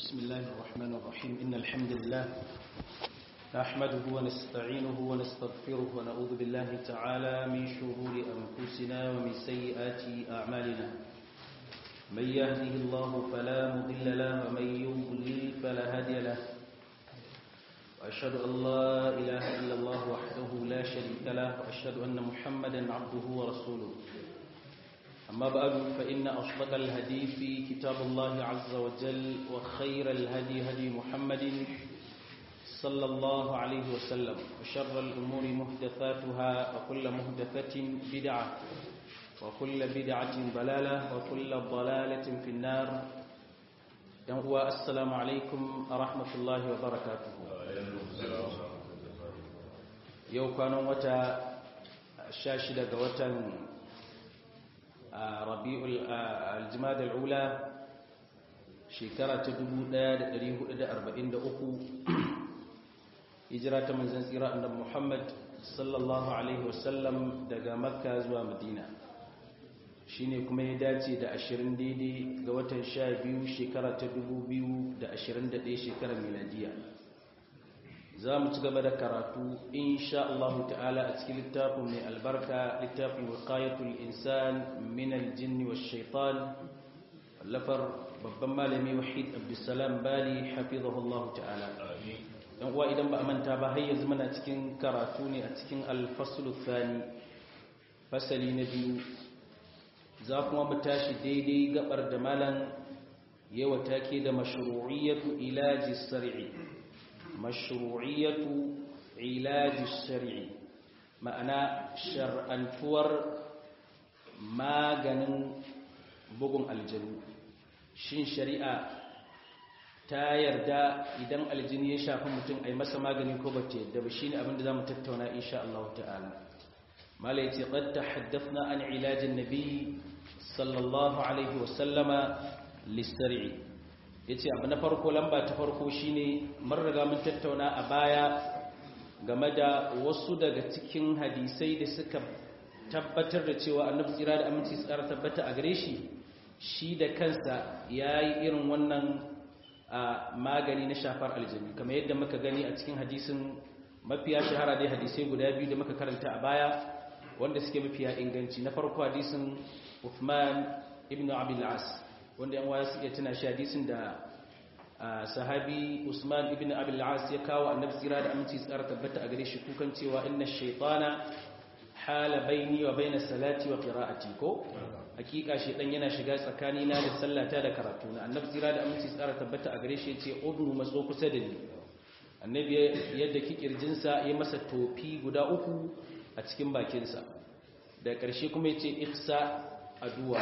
بسم الله الرحمن الرحيم إن الحمد لله نحمده ونستعينه ونستغفره ونعوذ بالله تعالى من شرور أنفسنا ومن سيئات أعمالنا من يهده الله فلا مضل له ومن يضلل فلا هادي له وأشهد أن لا إله إلا الله وحده لا شريك له وأشهد أن محمدا عبده ورسوله أما بعد فإن أصدق الهدي في كتاب الله عز وجل وخير الهدي هدي محمد صلى الله عليه وسلم وشر الأمور محدثاتها وكل محدثة بدعة وكل بدعة ضلالة وكل ضلالة في النار السلام عليكم ورحمة الله وبركاته يوم كانوا وتا شاشدة وتا rabi'ul aljimad al'ula shekara ta 1443 hijira ta manzon tsira annabi Muhammad sallallahu alaihi wasallam daga makka zuwa madina shine kuma ya dace da 20 daidai ga watan 12 shekara ta 2021 shekarar miladiya za mu ci gaba da karatu insha Allah ta'ala a cikin littafin mai albarka littafin wiqayatul insan min aljinn wash shaitan lafar babban malami wahid abdussalam bali hafizahu Allah ta'ala dan uwa idan ba a manta ba har yanzu muna cikin karatu ne a cikin al-fasl thani fasali na biyu za kuma mu tashi daidai gabar da malam yawa take da mashru'iyatu ilaji sar'i mashru'iyatu ilaji shar'i ma'ana shar'antuwar maganin bugun aljanu shin shari'a ta yarda idan aljini ya shafi mutum a yi masa magani ko bace yadda ba shine abinda zamu tattauna insha Allah ta'ala mala yace qad tahaddathna an ilajin nabi sallallahu alaihi wa sallama lisar'i ya ce abu na farko lamba ta farko shine mun riga mun tattauna a baya game da wasu daga cikin hadisai da suka tabbatar da cewa annabi tsira da aminci tsara tabbata a gare shi shi da kansa ya yi irin wannan magani na shafar aljami kamar yadda muka gani a cikin hadisin mafiya shahara dai hadisai guda biyu da muka karanta a baya wanda suke mafiya inganci na farko hadisin Uthman ibn Abil As wanda yan waya suke tuna shi hadisin da sahabi Usman ibn Abil As ya kawo annabi tsira da aminci tsara tabbata a gare shi kukan cewa inna shaytana hala baini wa baina salati wa qira'ati ko hakika shaytan yana shiga tsakani na da sallata da karatu na annabi tsira da aminci tsara tabbata a gare shi yace udnu matso kusa da ni annabi yadda kikirjin sa ya masa tofi guda uku a cikin bakin sa da ƙarshe kuma yace ihsa aduwa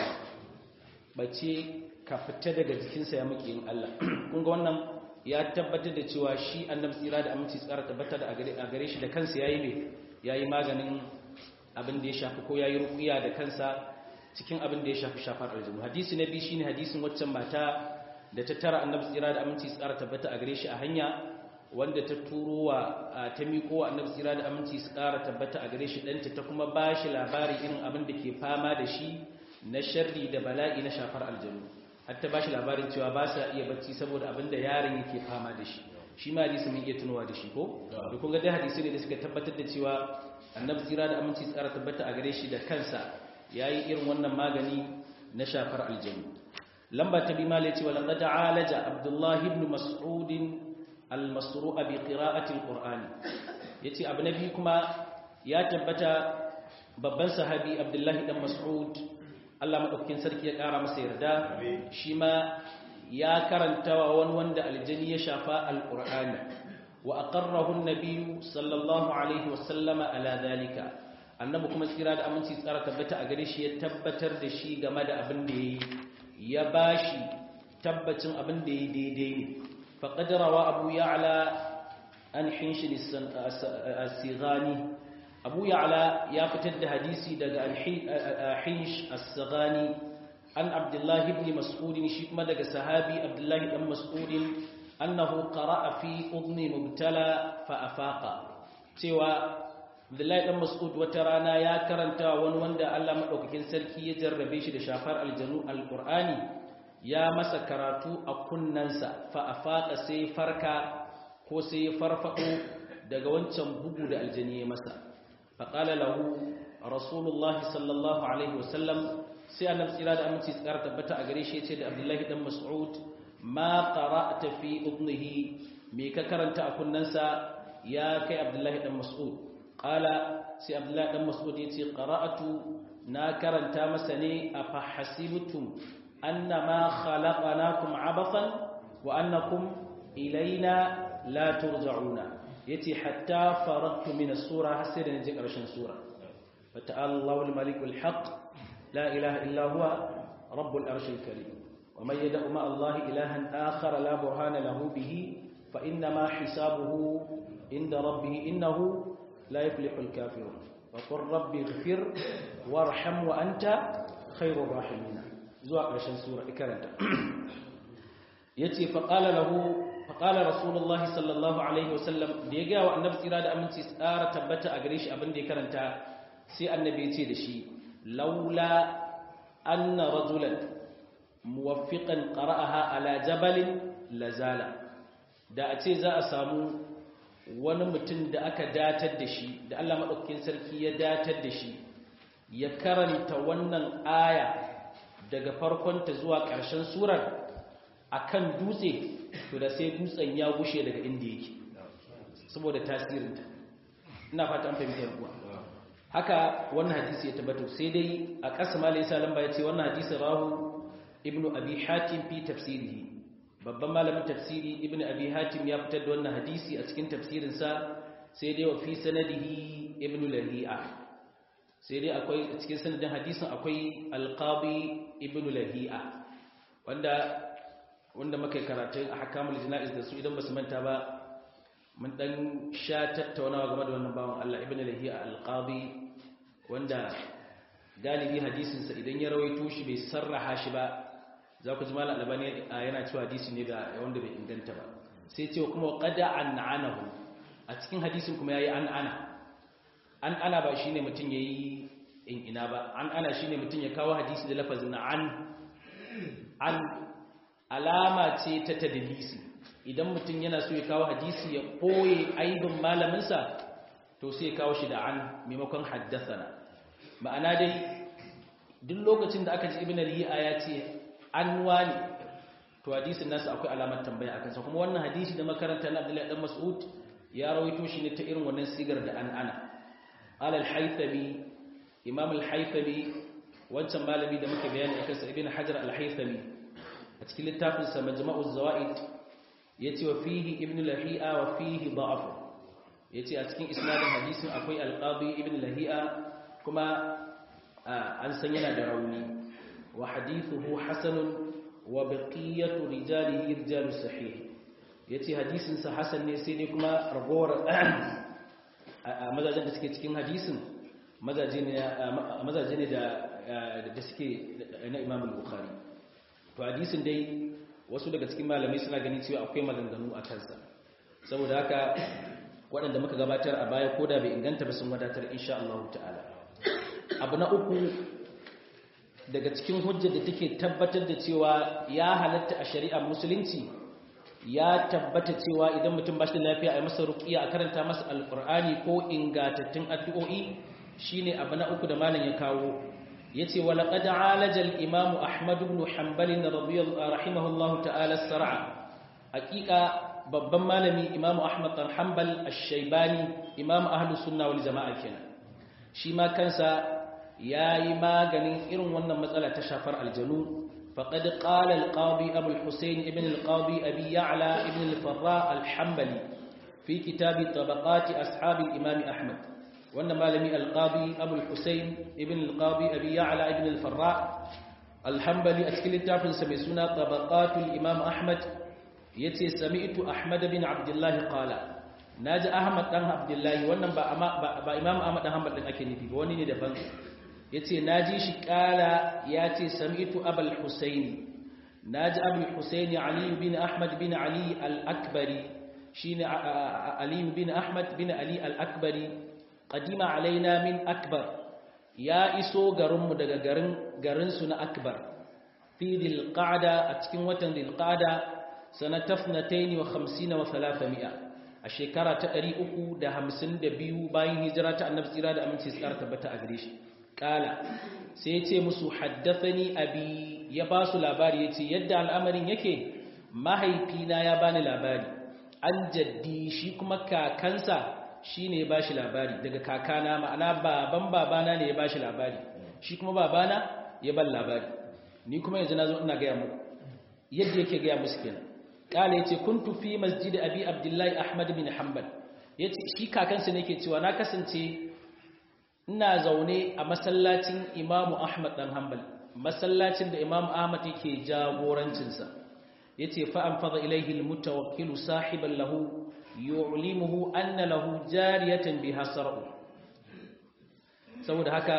bace ka fita daga jikinsa ya muke yin Allah kun ga wannan ya tabbatar da cewa shi annabi tsira da aminci tsara tabbata da a gare shi da kansa yayi ne yayi maganin abin da ya shafi ko yayi ruqiya da kansa cikin abin da ya shafi shafar aljinu hadisi na biyu shine hadisin waccan mata da ta tara annabi tsira da aminci tsara tabbata a gare shi a hanya wanda ta turo wa ta miƙo wa annabi tsira da aminci tsara tabbata a gare shi ɗanta ta kuma ba shi labari irin abin da ke fama da shi na sharri da bala'i na shafar aljanu hatta ba shi labarin cewa ba sa iya bacci saboda abin da yaron yake fama da shi shi ma hadisi mun iya tunowa da shi ko da kun ga dai hadisi ne da suka tabbatar da cewa annabi tsira da aminci tsara tabbata a gare shi da kansa yayi irin wannan magani na shafar aljanu lamba ta bi mala ce wala qad alaja abdullah ibn mas'ud al-masru'a bi qira'ati al-qur'an yace abu nabi kuma ya tabbata babban sahabi abdullahi dan mas'ud Allah maɗaukakin sarki ya ƙara masa yarda shi ma ya karanta wa wani wanda aljani ya shafa alƙur'ani wa aqarrahu an-nabiy sallallahu alaihi wa sallama ala zalika annabi kuma tsira da aminci tsara tabbata a gare shi ya tabbatar da shi game da abin da yayi ya bashi tabbacin abin da yayi daidai ne faqad rawa abu ya'la an hinshin as-sighani abu ya'la ya fitar da hadisi daga al-hinsh as-saghani an abdullahi ibn mas'ud shi kuma daga sahabi abdullahi dan mas'ud annahu qara'a fi udni mubtala fa afaqa cewa abdullahi dan mas'ud wata rana ya karanta wani wanda Allah madaukakin sarki ya jarrabe shi da shafar aljanu alqur'ani ya masa karatu a kunnansa fa afaqa sai farka ko sai farfado daga wancan bugu da aljani ya masa fa qala lahu rasulullahi sallallahu alaihi wasallam sai annabi tsira da aminci tsara tabbata a gare shi yace da abdullahi dan mas'ud ma qara'ta fi udnihi me ka karanta a kunnansa ya kai abdullahi dan mas'ud qala sai abdullahi dan mas'ud yace qara'atu na karanta masa ne afa hasibtum annama khalaqnakum abathan wa annakum ilaina la turja'una yace hatta faradtu min as-sura hasira ne jin karshen sura fa ta'ala Allahu al-malikul haqq la ilaha illa huwa rabbul arshil karim wa man yad'u ma Allah ilahan akhar la burhana lahu bihi fa inna ma hisabuhu inda rabbih innahu la yuflihul kafirun wa qur rabbi ighfir warham wa anta khairur rahimin zuwa karshen sura ikaranta yace fa qala lahu faƙala rasulullahi sallallahu alaihi wasallam da ya gaya wa annabi tsira da aminci tsara tabbata a gare shi abin da ya karanta sai annabi ya ce da shi laula anna rajulan muwaffiqan qara'aha ala jabalin lazala da a ce za a samu wani mutum da aka datar da shi da Allah madaukakin sarki ya datar da shi ya karanta wannan aya daga farkonta zuwa ƙarshen surar akan dutse to da sai dutsen ya gushe daga inda yake saboda tasirinta ina fata an fahimta kuwa haka wannan hadisi ya tabbata sai dai a ƙasa ma laysa lamba ya ce wannan hadisi rahu ibnu abi hatim fi tafsirihi babban malamin tafsiri ibnu abi hatim ya fitar da wannan hadisi a cikin tafsirinsa sai dai wa fi sanadihi ibnu lahi'a sai dai akwai a cikin sanadin hadisin akwai alqabi ibnu lahi'a wanda wanda muka yi karatun a hakamul jina'iz da su idan ba su manta ba mun dan sha tattaunawa game da wannan bawan Allah ibn lahiya al-qadi wanda galibi hadisin sa idan ya rawaito shi bai sarraha shi ba za ku ji malam albani yana cewa hadisi ne da wanda bai inganta ba sai cewa kuma qada an'anahu a cikin hadisin kuma yayi an ana an ana ba shine mutun yayi in ina ba an ana shine mutun ya kawo hadisi da lafazin an an alama ce ta tadlisi idan mutum yana so ya kawo hadisi ya koye aibin malaminsa to sai ya kawo shi da an maimakon haddasana ma'ana dai duk lokacin da aka ji ibn al-hi'a ya ce an wani to hadisin nasu akwai alamar tambaya akan sa kuma wannan hadisi da makaranta na Abdullahi dan Mas'ud ya rawaito shi ne ta irin wannan sigar da an ana qala al-haythami imam al-haythami wancan malami da muke bayani akan sa ibn hajar al-haythami a cikin littafinsa majma'uz zawaid yace wa fihi ibn lahi'a wa fihi da'af yace a cikin isnadin hadisin akwai al-qadi ibn lahi'a kuma an san yana da rauni wa hadithuhu hasanun wa baqiyatu rijalihi rijalu sahih yace hadisin sa hasan ne sai dai kuma ragowar mazajen da suke cikin hadisin mazaje ne mazaje ne da da suke na Imam al-Bukhari to hadisin dai wasu daga cikin malamai suna gani cewa akwai maganganu a kansa saboda haka waɗanda muka gabatar a baya koda bai inganta ba sun wadatar insha Allah ta'ala abu na uku daga cikin hujjar da take tabbatar da cewa ya halatta a shari'ar musulunci ya tabbata cewa idan mutum ba shi da lafiya a masa ruqiya a karanta masa alqur'ani ko ingatattun addu'o'i shine abu na uku da malam ya kawo yace wala qad alaja al-imam ahmad ibn hanbal radiyallahu rahimahullahu ta'ala sar'a haqiqa babban malami imam ahmad bin hanbal ash-shaybani imam ahlus sunna wal jamaa kenan shi ma kansa yayi maganin irin wannan matsala ta shafar aljanu faqad qala al-qadi abu al-husayn ibn al-qadi abi ya'la ibn al-farra al-hanbali fi kitab tabaqat ashab al-imam ahmad wannan malami al-qadi abu al-husayn ibn al-qadi abi ya'la ibn al-farra al-hanbali a cikin littafin sa mai suna tabaqat al-imam ahmad yace sami'tu ahmad bin abdullah qala naji ahmad dan abdullah wannan ba ba imam ahmad dan hanbal din ake nufi ba wani ne daban yace naji shi qala yace sami'tu abul husayn naji abul husayn ali bin ahmad bin ali al-akbari shine ali bin ahmad bin ali al-akbari qadima alaina min akbar ya iso garinmu daga garin garin su na akbar fi fi dhilqa'da a cikin watan dhilqa'da sanatafnatayn wa 50 wa 300 a shekara ta 352 bayan hijira ta annabi tsira da aminci tsara tabbata a gare shi kala sai ya ce musu haddathani abi ya ba su labari ya ce yadda al'amarin yake mahaifina ya bani labari an jaddi shi kuma kakansa shi ne ya ba shi labari daga kakana ma'ana baban babana ne ya ba shi labari shi kuma babana ya ban labari ni kuma yanzu na zo ina gaya muku yadda yake gaya musu kenan kala ya ce kun tufi masjid abi abdullahi ahmad bin hanbal ya ce shi kakansa ne ke cewa na kasance ina zaune a masallacin imamu ahmad dan hanbal masallacin da imamu ahmad yake jagorancinsa ya ce fa'an fada ilaihi mutawakkilu sahiban lahu yu'limuhu anna lahu jariyatan bi hasar'u saboda haka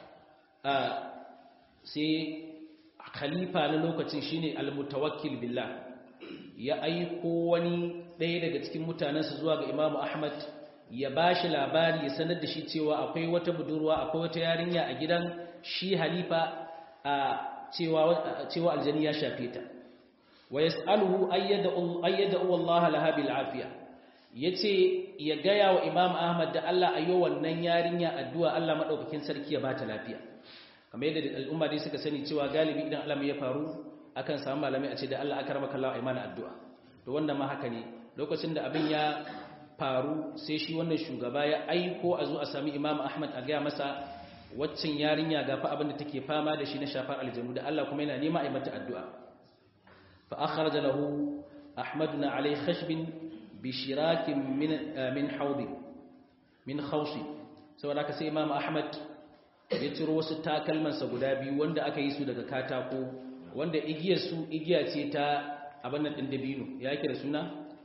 sai khalifa na lokacin shine al-mutawakkil billah ya aiko wani ɗaya daga cikin mutanensa zuwa ga imamu ahmad ya ba shi labari ya sanar da shi cewa akwai wata budurwa akwai wata yarinya a gidan shi halifa a cewa aljani ya shafe ta wa yas'aluhu ayyada Allah laha bil afiya yace ya gaya wa Imam Ahmad da Allah ayo wannan yarinya addu'a Allah madaukakin sarki ya bata lafiya kamar yadda al'umma dai suka sani cewa galibi idan Allah ya faru akan samu malamai a ce da Allah akramaka Allah ai mana addu'a to wannan ma haka ne lokacin da abin ya faru sai shi wannan shugaba ya aiko a zo a sami Imam Ahmad a gaya masa waccan yarinya gafa abin da take fama da shi na shafar aljanu da Allah kuma yana nema a mata addu'a fa akhraja lahu ahmaduna alai khashbin bi shirakin min min hawdi min khawsi saboda ka sai imam ahmad ya ciro wasu takalman sa guda biyu wanda aka yi su daga katako wanda igiyar su igiya ce ta abin nan din dabino ya yake da suna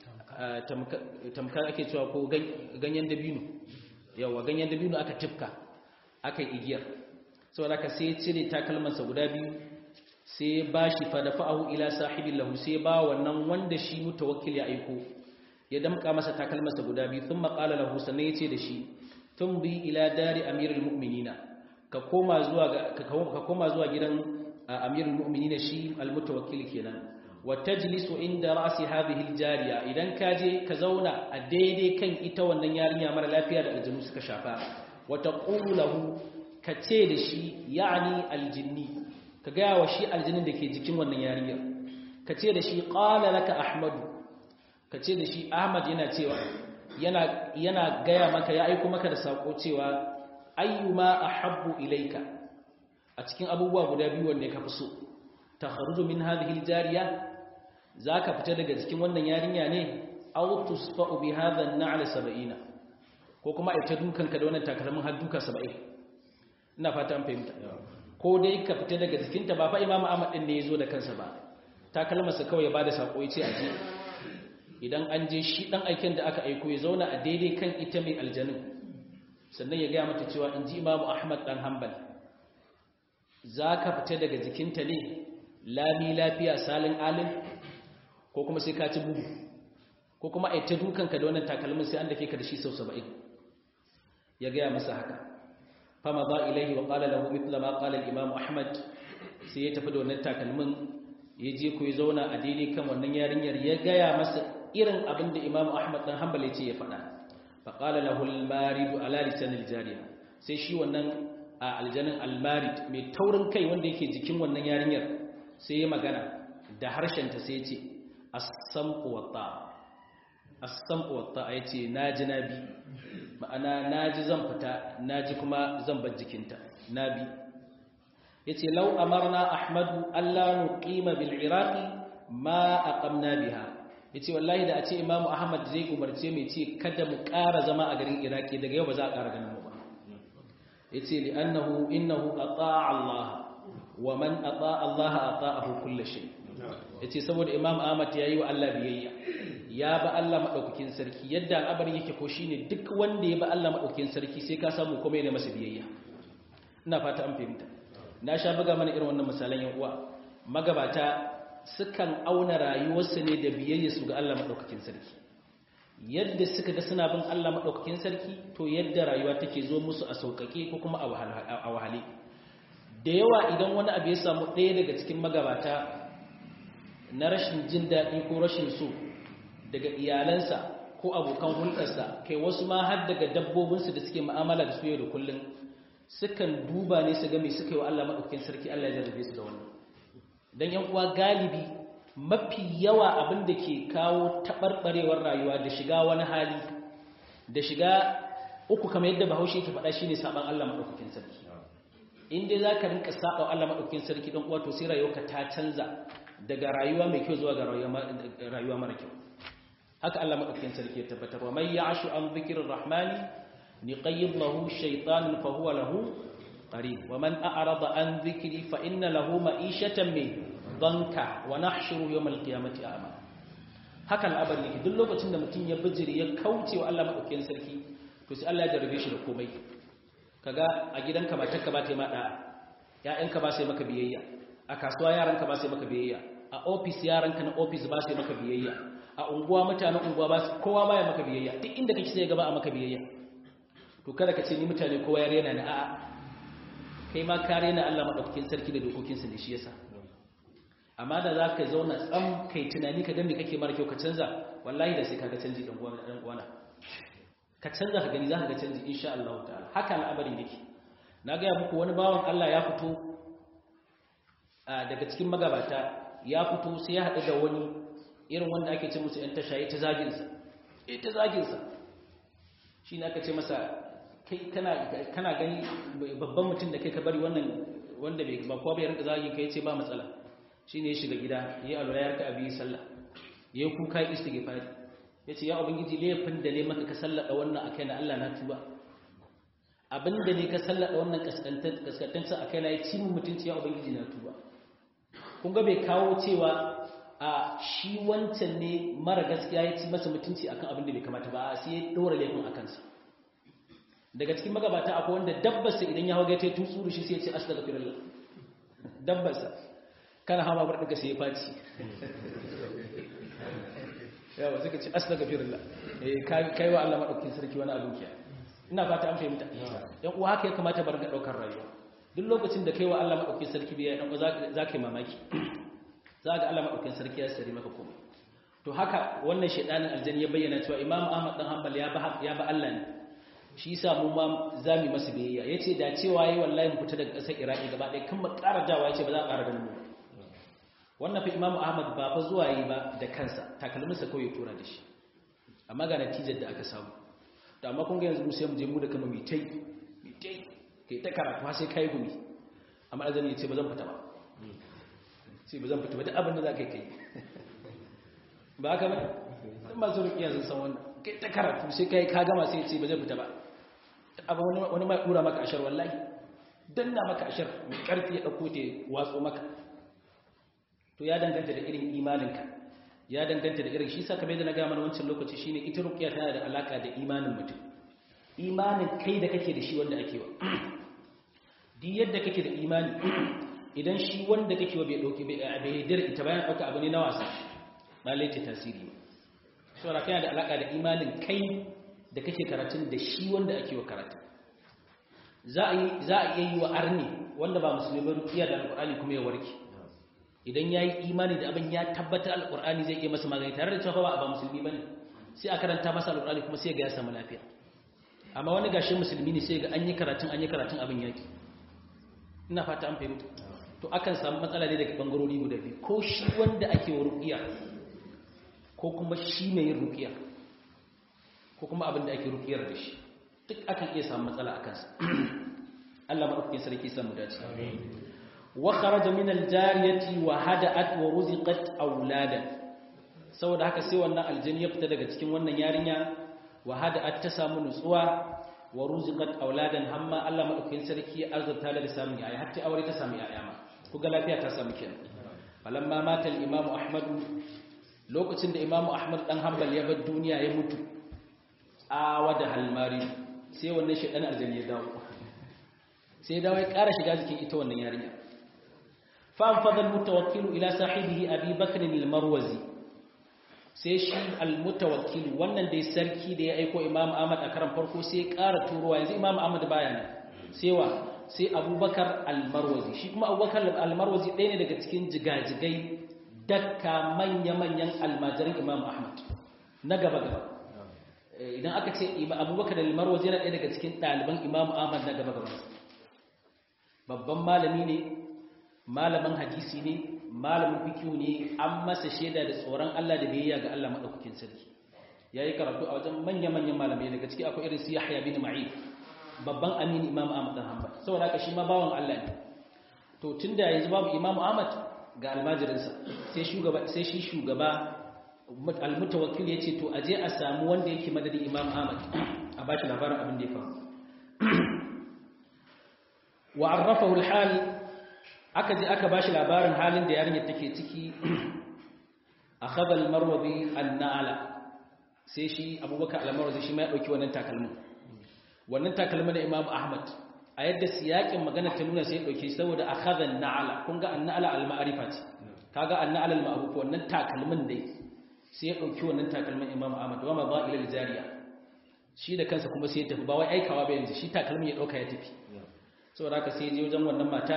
tamkar ake cewa ko ganyen dabino yawa ganyen dabino aka tifka aka yi igiyar saboda ka sai cire takalmansa guda biyu sai ba shi fadafa'ahu ila sahibin lahu sai ba wannan wanda shi mutawakkil ya aiko ya damka masa takalmansa guda biyu sun maƙala lahu sannan ya ce da shi tun bi ila dari amirul mu'minina ka koma zuwa ka koma zuwa gidan amirul mu'minina shi almutawakkil kenan wa tajlisu inda ra'si hadhihi aljariya idan ka je ka zauna a daidai kan ita wannan yarinya mara lafiya da aljinu suka shafa wata ƙulahu ka ce da shi ya'ani aljinni ka gaya wa shi aljinin da ke jikin wannan yarinyar ka ce da shi ƙala laka ahmadu ka ce da shi ahmad yana cewa yana gaya maka ya aiko maka da saƙo cewa ayyuma ahabbu ilaika a cikin abubuwa guda biyu wanda ka fi so ta kharuju min hadhihi aljariya zaka fita daga cikin wannan yarinya ne aw tusfa'u bi hadha an-na'l 70 ko kuma a ta dukanka da wannan takalmin har duka saba'in ina fata an fahimta ko dai ka fita daga jikinta ba fa imamu ahmad din ne ya zo da kansa ba takalmarsa kawai ya bada sako ya ce a je idan an je shi dan aikin da aka aiko ya zauna a daidai kan ita mai aljanin sannan ya gaya mata cewa in ji imamu ahmad dan hanbal za ka fita daga jikinta ne lami lafiya salin alim ko kuma sai ka ci bugu ko kuma a ta dukanka da wannan takalmin sai an dake ka da shi sau saba'in ya gaya masa haka fama za ilaihi wa qala lahu mithla ma qala al-imam ahmad sai ya tafi da wannan takalmin ya je ko ya zauna a daidai kan wannan yarinyar ya gaya masa irin abin da imam ahmad dan hanbali ce ya faɗa fa qala lahu al-marid ala lisan al-jariya sai shi wannan a aljanin al-marid mai taurin kai wanda yake jikin wannan yarinyar sai ya magana da harshen ta sai ya ce as-sam'u wa ta'a as-sam'u wa ta'a yace naji nabi ma'ana naji zan fita naji kuma zan bar jikinta nabi yace law amarna ahmadu alla nuqima bil iraqi ma aqamna biha yace wallahi da a ce imamu ahmad zai umarce mai ce kada mu ƙara zama a garin iraki daga yau ba za a ƙara ganin mu ba yace li annahu innahu ata'a allah wa man ata'a allah ata'ahu kullu shay yace saboda imam ahmad yayi wa allah biyayya ya ba Allah maɗaukakin sarki yadda al'abarin yake ko shine duk wanda ya ba Allah maɗaukakin sarki sai ka samu kuma yana masa biyayya ina fata an fahimta na sha buga mana irin wannan misalan yan uwa magabata sukan auna rayuwarsu ne da biyayya su ga Allah maɗaukakin sarki yadda suka ga suna bin Allah maɗaukakin sarki to yadda rayuwa take zo musu a sauƙaƙe ko kuma a wahale da yawa idan wani abu ya samu ɗaya daga cikin magabata na rashin jin daɗi ko rashin so daga iyalansa ko abokan hulɗarsa kai wasu ma har daga dabbobinsu da suke ma'amala da su yau da kullum sukan duba ne su ga me suka yi wa Allah maɗaukakin sarki Allah ya jarrabe su da wannan dan yan uwa galibi mafi yawa abin da ke kawo taɓarɓarewar rayuwa da shiga wani hali da shiga uku kamar yadda bahaushe ke faɗa shine saban Allah maɗaukakin sarki in dai za ka rinka saɓa Allah maɗaukakin sarki ɗan uwa to sai rayuwarka ta canza daga rayuwa mai kyau zuwa ga rayuwa mara kyau haka Allah maɗaukakin sarki ya tabbatar wa mai ya'ashu an zikirin rahmani ni qayyid lahu shaytanun fa huwa lahu qarin wa man a'rada an dhikri fa inna lahu ma'ishatan min danka wa nahshuru yawm al-qiyamati a'ma haka al'abari yake duk lokacin da mutum ya bijiri ya kauce wa Allah maɗaukakin sarki to sai Allah ya jarabe shi da komai kaga a gidanka matarka ba ta yi maɗa ‘ya'yanka ba sai maka biyayya a kasuwa yaranka ba sai maka biyayya a ofis yaranka na ofis ba sai maka biyayya a unguwa mutanen unguwa ba kowa ba ya maka biyayya duk inda kake sai gaba a maka biyayya to kada ka ce ni mutane kowa ya rena ni a'a kai ma ka rena Allah madaukakin sarki da dokokinsa ne shi yasa amma da za ka zauna tsam kai tunani ka ga me kake mara kyau ka canza wallahi da sai ka ga canji dan uwana ka canza ka gani za ka ga canji insha Allah ta'ala haka al'amarin yake na gaya muku wani bawan Allah ya fito daga cikin magabata ya fito sai ya haɗu da wani irin wanda ake ce musu 'yan tasha ya ta zaginsa ya ta zaginsa shi ne aka ce masa kai kana gani babban mutum da kai ka bari wannan wanda bai ba kowa bai rinka zagin kai ce ba matsala shi ne ya shiga gida ya yi alwala ya rika abi sallah ya yi kuka ya istighfari ya ce ya ubangiji laifin da ne maka ka sallada wannan a kai na Allah na tuba abin da ne ka sallada wannan kaskantancin a kai na ya ci mun mutunci ya ubangiji na tuba kun ga bai kawo cewa a shi wancan ne mara gaskiya ya ci masa mutunci akan abin da bai kamata ba a sai ya dora laifin a kansa daga cikin magabata akwai wanda dabbarsa idan ya hauga ta tutsu da shi sai ya ce astaghfirullah dabbarsa kana hawa bar daga sai ya faci yawa suka ce astaghfirullah eh kai wa Allah madaukakin sarki wani abin kiya ina fata an fahimta yan uwa haka ya kamata bar ga daukar rayuwa duk lokacin da kai wa Allah madaukakin sarki biya dan uwa za ka yi mamaki za ga Allah madaukakin sarki ya sari maka komai to haka wannan shedanin aljanni ya bayyana cewa Imam Ahmad dan Hanbal ya ba ya ba Allah ne shi yasa mu ma zamu masa biyayya yace da cewa yayi wallahi mu fita daga ƙasar Iraki gaba ɗaya kan mu ƙara dawa yace ba za a ƙara ganin mu wannan fa imamu ahmad ba fa zuwa yi ba da kansa takalminsa kawai tura da shi amma ga natijar da aka samu da amma kun ga yanzu sai mu je mu da kama mitai mitai kai ta karatu sai kai gumi amma azami ya ce ba zan fita ba sai ba zan fita ba duk abin da za ka yi kai ba haka ba sun masu rukiya sun san wannan kai ta karatu sai kai ka gama sai ya ce ba zan fita ba abin wani mai dura maka ashar wallahi danna maka ashar mai karfi ya dauko ta watso maka to ya danganta da irin imaninka ya danganta da irin shi sa kamar da na gaya mana wancan lokaci shine ita ruqya tana da alaka da imanin mutum imanin kai da kake da shi wanda ake wa di yadda kake da imani idan shi wanda kake wa bai dauki bai haidar ita bayan dauka abu ne na wasa ba laita tasiri saboda kana da alaka da imanin kai da kake karatun da shi wanda ake wa karatu za a yi za a iya yi wa arni wanda ba musulmi ba ruqiya da alqur'ani kuma ya warke idan ya yi imani da abin ya tabbatar alƙur'ani zai iya masa magani tare da cewa ba ba musulmi ba ne sai a karanta masa alƙur'ani kuma sai ga ya samu lafiya amma wani gashi musulmi ne sai ga an yi karatun an yi karatun abin yaki ina fata an fahimta to akan samu matsala ne daga bangarori guda biyu ko shi wanda ake wa ruqiya ko kuma shi mai yin ruqiya ko kuma abin da ake ruqiyar da shi duk akan iya samu matsala a kansa Allah madaukakin sarki samu dace amin وخرج من الجارية وهدأت ورزقت أولادا saboda haka sai wannan aljini ya fita daga cikin wannan yarinya wa hada'at ta samu nutsuwa wa ruziqat auladan hamma Allah madaukakin sarki ya arzuta da samun yaya har ta aure ta samu yaya ma kuga lafiya ta samu kenan falamma mata al-imamu ahmad lokacin da imamu ahmad dan hanbal ya bar duniya ya mutu a wada halmari sai wannan shedan aljini ya dawo sai ya dawo ya ƙara shiga jikin ita wannan yarinya فانفض المتوكل إلى صاحبه أبي بكر المروزي sai shi almutawakkil wannan dai sarki da ya aiko Imam Ahmad a karan farko sai ya ƙara turowa yanzu Imam Ahmad baya nan sai wa sai abubakar almarwazi shi kuma abubakar almarwazi ɗaya ne daga cikin jigajigai dakka manya-manyan almajirin imam ahmad na gaba-gaba idan aka ce abubakar almarwazi yana ɗaya daga cikin ɗaliban imam ahmad na gaba-gaba babban malami ne malamin hadisi ne malamin fikiyu ne an masa shaida da tsoron allah da biyayya ga allah maɗaukakin sarki ya yi karatu a wajen manya-manyan malamai daga ciki akwai irin su yahya bin ma'id babban amini imam ahmad dan hanbal saboda haka shi ma bawan Allah ne to tunda yanzu babu imam ahmad ga almajirinsa sai shugaba sai shi shugaba almutawakkil yace to aje a samu wanda yake madadin imam ahmad a bashi labarin abin da ya faru wa arrafahu alhal aka je aka bashi labarin halin da yarinyar take ciki akhadha almarwazi an-na'ala sai shi abubakar almarwazi shi ma ya dauki wannan takalmin wannan takalmi na Imam Ahmad a yadda siyakin magana ta nuna sai dauke saboda akhadha an-na'ala kun ga an-na'ala al-ma'rifa ce kaga an-na'ala al-ma'ruf wannan takalmin dai sai ya dauki wannan takalmin Imam Ahmad wa ma ba ila al-jariya shi da kansa kuma sai ya tafi ba wai aikawa ba yanzu shi takalmin ya dauka ya tafi saboda haka sai ya je wajen wannan mata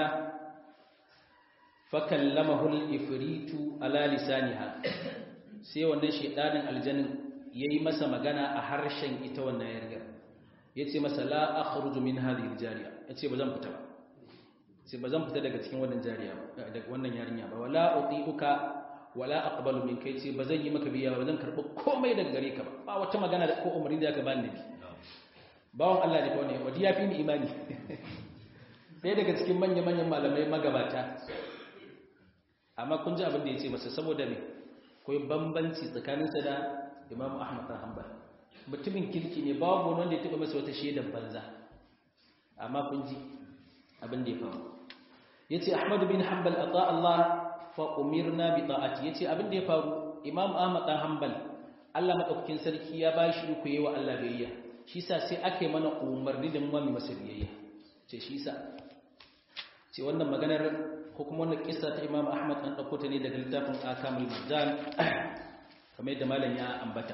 fa kallamahu al-ifritu ala lisaniha sai wannan shedanin aljannin yayi masa magana a harshen ita wannan yargar ya ce masa la akhruju min hadhihi jariya ya ce ba zan fita ba sai ba zan fita daga cikin wannan jariya daga wannan yarinya ba wala utiuka wala aqbalu min kai ce ba zan yi maka biya ba zan karbi komai daga gare ka ba ba wata magana da ko umarni da ka bani nabi bawon Allah ne fa wannan wadi ya fi ni imani sai daga cikin manyan manyan malamai magabata amma kun ji abin da ya ce masa saboda me koyi bambanci tsakaninsa da Imam Ahmad bin Hanbal mutumin kirki ne babu wanda ya taɓa masa wata shaidar banza amma kun ji abin da ya faru ya ce ahmadu bin hanbal a Allah fa umirna bi ta'ati ya ce abin da ya faru imam ahmad ɗan hanbal allah maɗaukakin sarki ya ba shi ku yi wa allah biyayya shi sa sai aka yi mana umarni da mami masa biyayya ce shi sa ce wannan maganar ko kuma wannan kisa ta imam ahmad an ɗauko ta ne daga littafin akamul marjan kamar yadda malam ya ambata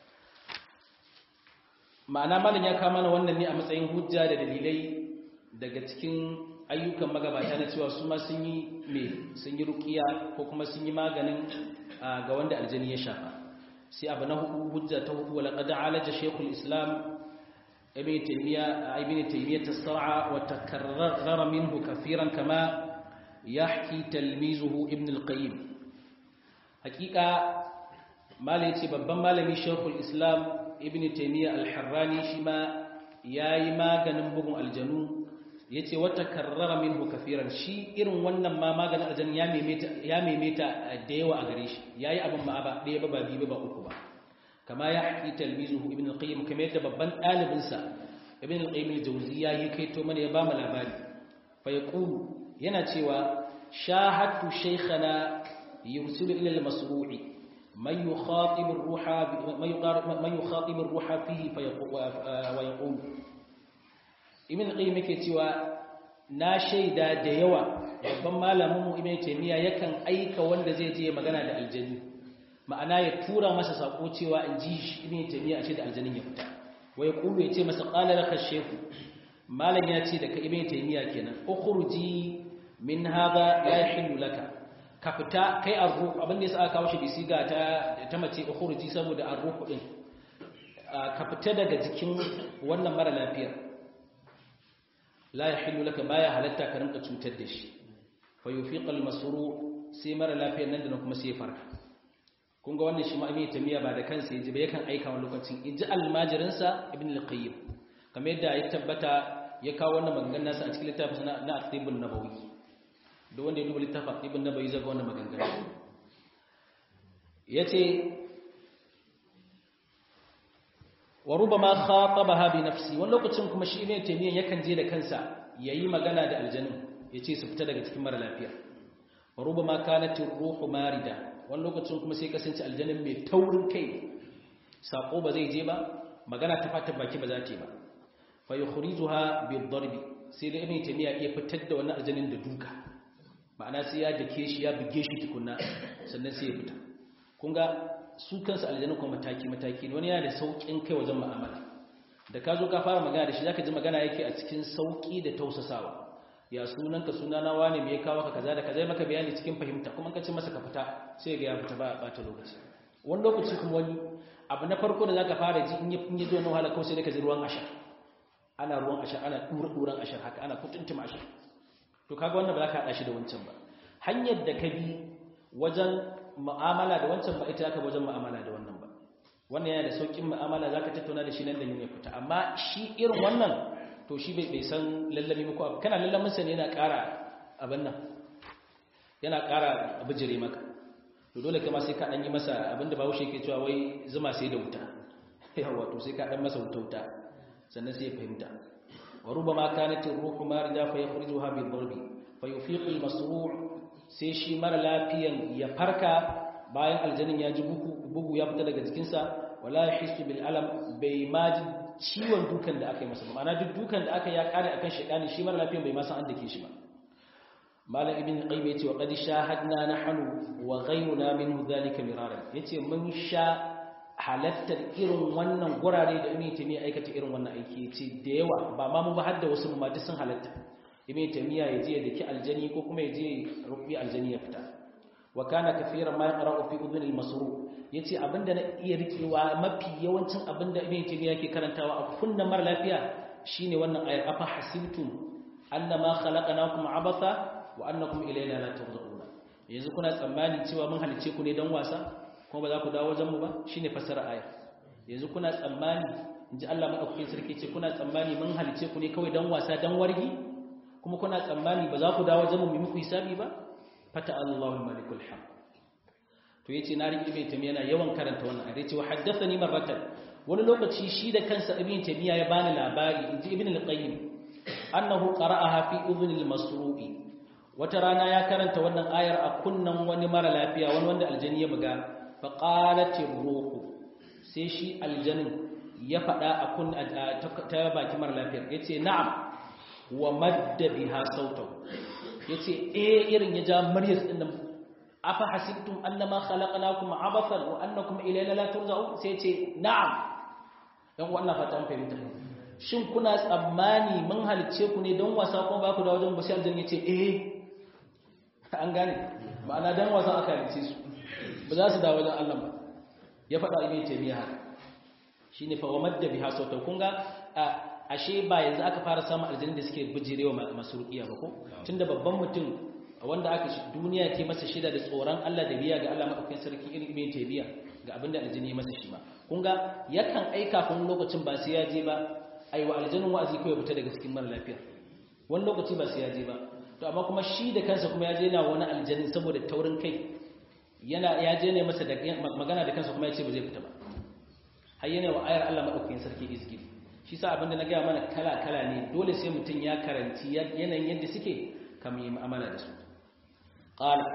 ma'ana malam ya kama na wannan ne a matsayin hujja da dalilai daga cikin ayyukan magabata na cewa su ma sun yi me sun yi rukiya ko kuma sun yi maganin ga wanda aljani ya shafa sai abu na hudu hujja ta hudu wala qad alaja shaykhul islam ibn taymiya ibn taymiya tasar'a wa takarrara minhu kafiran kama yahki talmizuhu ibn al-qayyim hakika malai ce babban malami shaykhul islam ibn taymiya al-harrani shi ma yayi maganin bugun aljanu yace wata karrara minhu kafiran shi irin wannan ma maganin aljanu ya memeta ya memeta da yawa a gare shi yayi abin ma ba ɗaya ba ba biyu ba uku ba kama ya haƙi talmizuhu ibn al-qayyim kamar yadda babban ɗalibin sa ibn al-qayyim al-jawziyya ya kaito mana ya ba mu labari fa yaqulu yana cewa shahadtu shaykhana yursilu ila al-masru'i من يخاطب الروح من يخاطب الروح فيه ويقول ibn qayyim yake cewa na shaida da yawa babban malamin mu ibn taymiya yakan aika wanda zai je magana da aljanni ma'ana ya tura masa sako cewa in ji shi ibn taymiya a ce da aljannin ya fita wa yaqulu ya ce masa qala laka shaykhu malam ya ce da ka ibn taymiya kenan ukhruji min hadha la yahillu laka ka fita kai arruh abin da yasa aka kawo shi bisiga ta ta mace ukhruji saboda arruh din ka fita daga jikin wannan mara lafiya la yahillu laka baya halatta ka rinka cutar da shi fa yufiq al masru sai mara lafiyar nan da kuma sai ya farka kun ga wannan shi ma ibn tamiya ba da kansa yaji ba yakan aika wani lokacin inji almajirin sa ibn al qayyim kamar yadda ya tabbata ya kawo wannan maganganun nasa a cikin littafin na at-tibbun nabawi da wanda ya duba littafin ibn nabawi zai ga wannan maganganu yace wa rubama khatabaha bi nafsi wani lokacin kuma shi ibn taymiya yakan je da kansa yayi magana da aljannin yace su fita daga cikin mara lafiya wa rubama kanat ruhu marida wani lokacin kuma sai kasance aljannin mai taurin kai sako ba zai je ba magana ta fatan baki ba za ta yi ba fa yukhrijuha bi darbi sai da ibn taymiya ya fitar da wannan aljannin da duka ma'ana sai ya dake shi ya buge shi tukunna sannan sai ya fita kun ga su kansu aljanu kuma mataki-mataki ne wani yana da sauƙin kai wajen ma'amala da ka zo ka fara magana da shi zaka ji magana yake a cikin sauƙi da tausasawa ya sunanka sunana wane me ya kawo ka kaza da kaza maka bayani cikin fahimta kuma ka ce masa ka fita sai ga ya fita ba ba ta lokaci wani lokaci kuma wani abu na farko da zaka fara ji in ya in ya zo na wahala kawai sai ka ji ruwan ashar ana ruwan ashar ana dura duran ashar haka ana kutuntuma ashar to kaga wannan ba za ka hada shi da wancan ba hanyar da ka bi wajen mu'amala da wancan ba ita ka wajen mu'amala da wannan ba wannan yana da saukin mu'amala zaka tattauna da shi nan da ya fita amma shi irin wannan to shi bai san lallami muku abu kana lallamin sa ne yana ƙara abin nan yana ƙara bijire maka to dole kai ma sai ka dan yi masa abinda bawo shi yake cewa wai zuma sai da wuta yawa to sai ka dan masa wuta wuta sannan sai ya fahimta wa rubama kanat ar-ruhu marida fa yakhrijuha bi darbi fa yufiqu al-masru' sai shi mara lafiyan ya farka bayan aljanin ya ji bugu ya fita daga jikinsa wala yahissu bil alam bai ma ji ciwon dukan da aka yi masa ma'ana duk dukan da aka ya kare akan shaydani shi mara lafiyan bai ma san an dake shi ba malam ibn qayyim yace wa qad shahadna nahnu wa ghayruna minhu dhalika miraran yace mun sha halattar irin wannan gurare da ibn taymiya aikata irin wannan aiki yace da yawa ba ma mu ba har da wasu mu ma duk sun halatta ibn taymiya yaje ya daki aljani ko kuma yaje rubi aljani ya fita wa kana kafiran ma yaqra'u fi udhun al-masru yace abinda na iya rikewa mafi yawancin abinda ibn taymiya yake karantawa a kunnan mar lafiya shine wannan ayar afa hasibtum annama khalaqnakum abatha wa annakum ilayna la turja'una yanzu kuna tsammani cewa mun halice ku ne dan wasa kuma ba za ku dawo wajen mu ba shine fasara ayar yanzu kuna tsammani inji Allah madaukakin sarki ce kuna tsammani mun halice ku ne kawai dan wasa dan wargi kuma kuna tsammani ba za ku dawo wajen mu mu muku hisabi ba fata Allahu malikul haq to yace na riki ibn tamiya yana yawan karanta wannan ayar yace wa haddathani marratan wani lokaci shi da kansa ibn tamiya ya bani labari inji ibn al-qayyim annahu qara'aha fi udhun al-masru'i wata rana ya karanta wannan ayar a kunnan wani mara lafiya wani wanda aljani ya buga fa qalatir ruhu sai shi aljanin ya faɗa a kun ta baki mara lafiyar yace na'am wa madda biha sautahu yace eh irin ya ja maryas din nan afa hasibtum annama khalaqnakum abathan wa annakum ilayna la turja'un sai yace na'am dan wannan fatan fahimta shin kuna tsammani mun halicce ku ne don wasa kuma ba ku da wajen bashi aljanna yace eh an gane ma'ana dan wasa aka halicce su ba za su da wajen Allah ba ya faɗa ibn taymiya haka shine fa wamadda biha sautan kun ga ashe ba yanzu aka fara samun aljanna da suke bijirewa masu ruqiya ba ko tunda babban mutum wanda aka duniya ke masa shida da tsoron Allah da biya ga Allah madaukakin sarki irin ibn taymiya ga abinda aljanna ya masa shi ma kun ga yakan aika kun lokacin ba sai ya je ba ai wa aljannin wa'azi kawai fita daga cikin mara lafiya wani lokaci ba sai ya je ba to amma kuma shi da kansa kuma ya je na wani aljannin saboda taurin kai yana ya je ne masa da magana da kansa kuma ya ce ba zai fita ba har yana wa ayar Allah madaukakin sarki izgil shi sa abinda na gaya mana kala kala ne dole sai mutum ya karanci yanayin yadda suke kamar yi mu'amala da su qala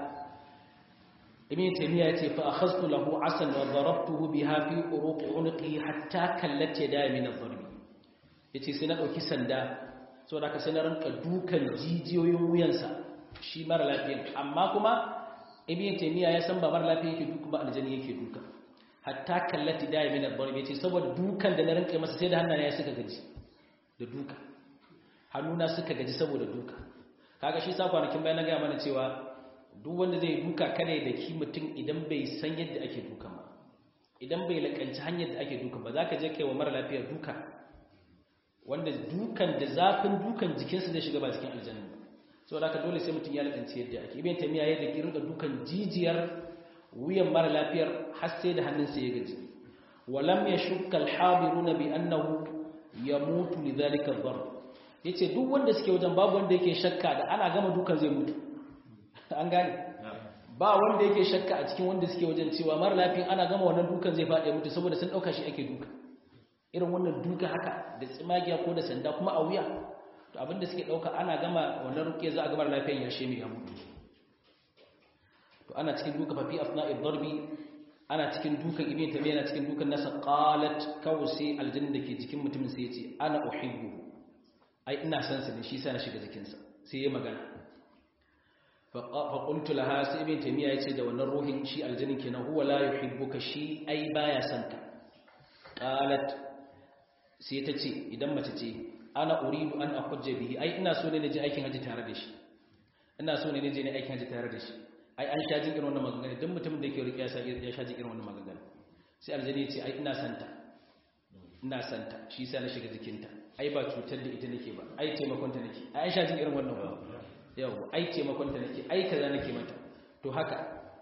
ibn taymiya yace fa akhadtu lahu asan wa darabtuhu biha fi uruq unqi hatta kallat yadaya min ad-darb yace sai na dauki sanda saboda ka sai na ranka dukan jijiyoyin wuyansa shi mara lafiya amma kuma ibn taymiya ya san ba mara lafiya yake duka ba aljani yake duka hatta kallat yadaya min ad-darb yace saboda dukan da na ranka masa sai da hannaye suka gaji da duka hannuna suka gaji saboda duka kaga shi sa kwanakin bayan na ga mana cewa duk wanda zai duka kada ya daki mutum idan bai san yadda ake duka ba idan bai lakanci hanyar da ake duka ba za ka je kai wa mara lafiya duka wanda dukan da zafin dukan jikinsa zai shiga ba cikin aljanna ba so da ka dole sai mutum ya lakanci yadda ake ibn tamiya yadda ki rinka dukan jijiyar wuyan mara lafiyar har sai da hannunsa ya gaji walam yashukka al-hadiruna bi annahu yamutu lidhalika ad-darb yace duk wanda suke wajen babu wanda yake shakka da ana gama dukan zai mutu an gane ba wanda yake shakka a cikin wanda suke wajen cewa mara lafiyan ana gama wannan dukan zai faɗi mutu saboda sun ɗauka shi ake duka irin wannan duka haka da tsimagiya ko da sanda kuma a wuya to abinda suke ɗauka ana gama wannan rukiya za a gama lafiyan ya sheme ya mutu to ana cikin duka fafi asna'i darbi ana cikin dukan ibn tabiya ana cikin dukan nasa qalat kawsi aljanna dake jikin mutumin sai ya ce ana uhibbu ai ina son sa ne shi sa na shiga jikinsa sai ya magana faƙultu laha sai ibn taymiya yace da wannan ruhin shi aljannin kenan huwa la yuhibbuka shi ai baya son ka qalat sai ta ce idan mace ce ana uridu an ahujja bihi ai ina so ne naje aikin haji tare da shi ina so ne naje ne aikin haji tare da shi ai an sha jin irin wannan magana duk mutumin da yake riƙe ya ya sha jin irin wannan magana sai aljani ya ce ai ina santa ina santa shi yasa na shiga jikinta ai ba cutar da ita nake ba ai taimakon ta nake ai an sha jin irin wannan ba yawa ai taimakon ta nake ai kaza nake mata to haka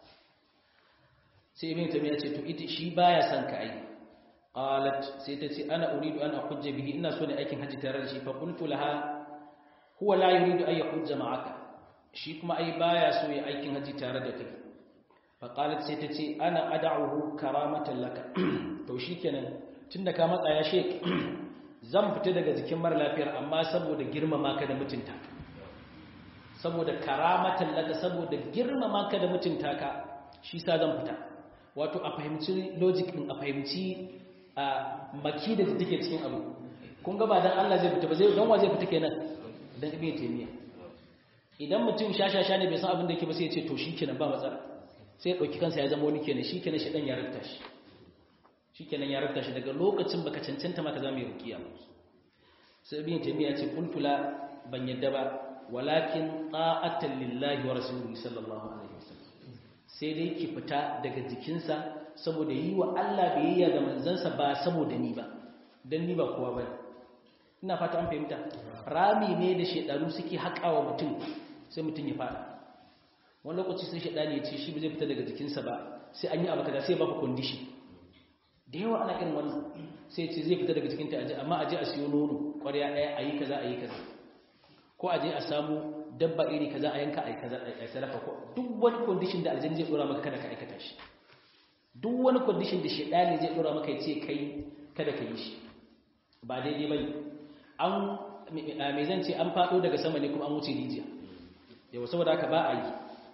sai ibn tamiya ce to ita shi baya son ka ai qalat sai ta ce ana uridu an ahujja bihi ina so ne aikin haji tare da shi fa qultu laha huwa la yuridu an yahujja ma'aka shi kuma ai baya so ya aikin haji tare da kai fa qalat sai ta ce ana ad'uhu karamatan laka to shikenan tunda ka matsa ya shek zan fita daga jikin mara lafiyar amma saboda girmama ka da mutunta saboda karamatan laka saboda girmama ka da mutunta ka shi sa zan fita wato a fahimci logic din a fahimci a maki da take cikin abu kun ga ba dan Allah zai fita ba zai dan wa zai fita kenan dan ibn taymiya idan mutum shashasha ne bai san abin da yake ba sai ya ce to shikenan ba matsala sai ya dauki kansa ya zama wani kenan shikenan shi dan ya rubta shi shikenan ya rubta shi daga lokacin baka cancanta maka zama yi rukiya sai ibn taymiya ce qultu la ban yadda ba walakin ta'atan lillahi wa rasulihi sallallahu alaihi wasallam sai dai ki fita daga jikinsa saboda yi wa Allah biyayya ga manzansa ba saboda ni ba dan ni ba kowa bane ina fata an fahimta rami ne da shedaru suke haƙawa mutum sai mutum ya fada wani lokaci sai shedani ya ce shi ba zai fita daga jikinsa ba sai an yi abu kaza sai ba ku condition da yawa ana irin wannan sai ce zai fita daga jikinta aje amma aje a siyo nono ƙwarya ɗaya a yi kaza a yi kaza ko aje a samu dabba iri kaza a yanka a yi kaza a sarrafa ko duk wani condition da aljanna zai dora maka kada ka aikata shi duk wani condition da shedani zai dora maka ya ce kai kada ka yi shi ba daidai bane an me zan ce an fado daga sama ne kuma an wuce rijiya yawa saboda haka ba a yi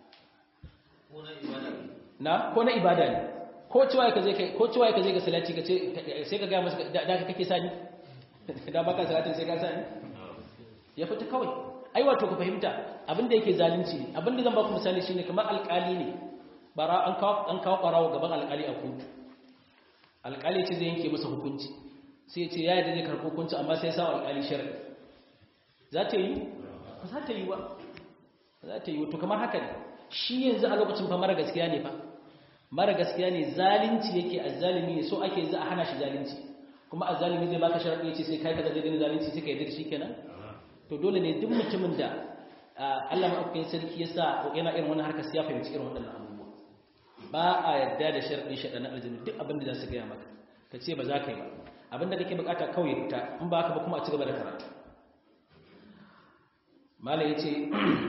na ko na ibada ne ko cewa ka zai kai ko cewa ka zai ga salati ka ce sai ka ga masa da ka kake sani da baka salatin sai ka sani ya fita kawai ai wato ka fahimta abinda yake zalunci ne abinda zan ba ku misali shine kamar alƙali ne bara an kawo an kawo ƙarawa gaban alƙali a kotu alƙali ce zai yanke masa hukunci sai ya ce ya yadda zai karɓo hukunci amma sai ya sa alƙali sharadi za ta yi ba za ta yi ba za ta yi wato kamar haka ne shi yanzu a lokacin fa mara gaskiya ne fa mara gaskiya ne zalunci yake azzalimi ne so ake za a hana shi zalunci kuma azzalimi zai baka sharadi ya ce sai kai kaza zai gani zalunci sai ka yarda da shi kenan to dole ne duk mutumin da Allah maɗaukakin sarki ya sa yana irin wani harkar ya fahimci irin waɗannan abubuwa ba a yarda da sharaɗin shaɗanin aljanu duk abin da za su gaya maka ka ce ba za ka yi ba abin da kake bukata kawai ya fita in ba haka ba kuma a ci gaba da karatu mala ya ce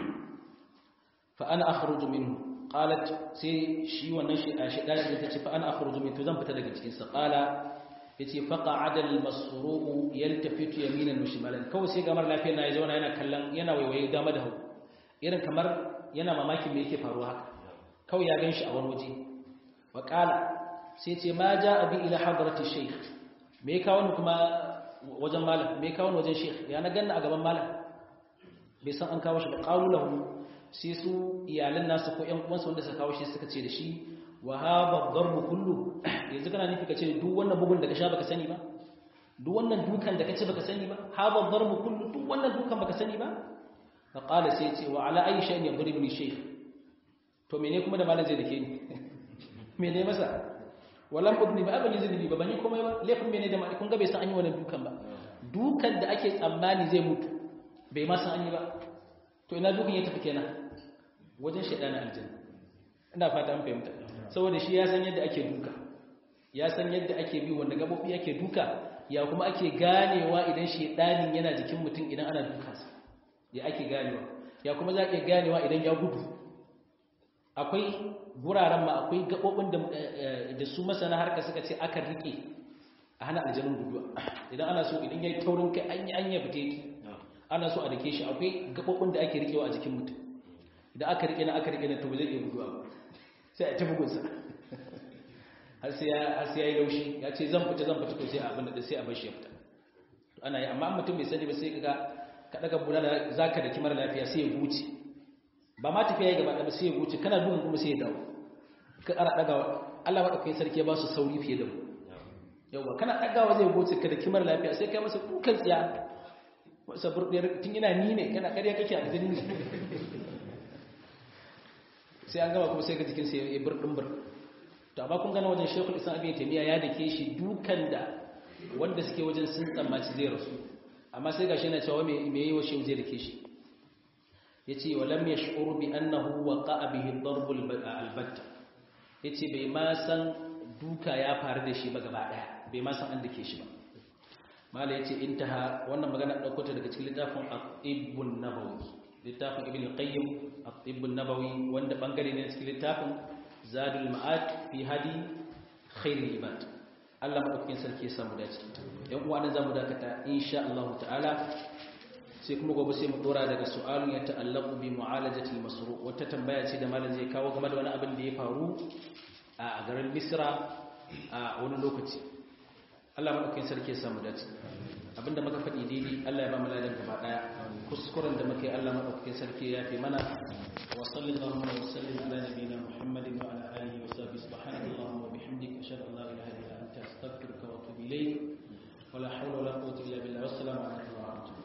fa ana akhruju minhu qalat sai shi wannan shi a shaɗanin da ta ce fa ana akhruju minhu to zan fita daga cikin sa qala yace faqa'ada al-masru'u yaltafitu yaminan wa shimalan kawai sai gamar lafiyar na ya zauna yana kallon yana waiwaye dama da hagu irin kamar yana mamakin me yake faruwa haka kawai ya ganshi a wani waje wa qala sai ce ma ja'a bi ila hadrati shaykh me kawo ni kuma wajen malam me kawo ni wajen shaykh ya na ganna a gaban malam bai san an kawo shi ba qalu lahu sai su iyalan nasu ko ƴan uwansa wanda suka kawo shi suka ce da shi wa haba darbu kullu yanzu kana nufi kace duk wannan bugun da ka sha baka sani ba duk wannan dukan da kace baka sani ba haba darbu kullu duk wannan dukan baka sani ba fa qala sai ce wa ala ayi shay'in yadribuni shaykh to mene kuma da malam zai dake ni mene masa walam udni ba abani zai ba bani komai ba laifin mene da mai kun ga bai san an yi wannan dukan ba dukan da ake tsammani zai mutu bai ma san an yi ba to ina dukan ya tafi kenan wajen shaydanin aljanna ina fata an fahimta saboda shi ya san yadda ake duka ya san yadda ake bi wanda gabobi ake duka ya kuma ake ganewa idan shedanin yana jikin mutum idan ana dukansa ya ake ganewa ya kuma za ke ganewa idan ya gudu akwai guraren ma akwai gabobin da, da su masana harka suka ce aka rike a hana aljanun guduwa idan ana so idan ya yi taurin kai an yi an yi fite ki ana so a dake shi akwai gabobin da ake rikewa a jikin mutum idan aka rike na aka rike na to ba zai iya guduwa ba sai a tafi gunsa har sai ya yi laushi ya ce zan fita zan fita to sai a abin da sai a bashi ya fita ana yi amma mutum bai sani ba sai kaga ka daga bula da zaka da kimar lafiya sai ya guce ba ma tafiya ya gaba da sai ya guce kana duhun kuma sai ya dawo ka ƙara dagawa Allah madaukakin sarki ya ba su sauri fiye da mu yawa kana dagawa zai guce ka da kimar lafiya sai kai masa dukan tsiya wasa burɗiyar tun ina ni ne kana ƙarya kake aljini ne sai an gama kuma sai ga jikinsa ya burɗin bur to amma kun gana wajen shekul islam abin taimiyya ya dake shi dukan da wanda suke wajen sun tsammaci zai rasu amma sai ga shi yana cewa me yi wa shi zai dake shi ya ce wa lam ya shi'uru bi annahu wa qa'a bihi darbul albatta ya ce bai ma san duka ya faru da shi ba gaba ɗaya bai ma san an dake shi ba mala ya ce intaha wannan magana ɗauko ta daga cikin littafin ibn nabawi littafin ibn qayyim ibn nabawi wanda bangare ne cikin littafin zadul ma'ad fi hadi khairul ibad Allah madaukakin sarki ya samu dace yan uwa nan zamu dakata insha Allah ta'ala sai kuma gobe sai mu dora daga su'alun ya ta'allaqu bi mu'alajati al-masru wata tambaya ce da malam zai kawo game da wani abin da ya faru a garin Misra a wani lokaci Allah madaukakin sarki ya samu dace abinda muka faɗi daidai Allah ya ba mu ladan gaba daya kuskuren da muka yi Allah madaukakin sarki ya fi mana wa sallallahu wa sallim ala nabiyina Muhammadin wa ala alihi wa sahbihi subhanaka allahumma wa bihamdika ashhadu an la ilaha illa anta astaghfiruka wa atubu ilayk wa la hawla wa la quwwata illa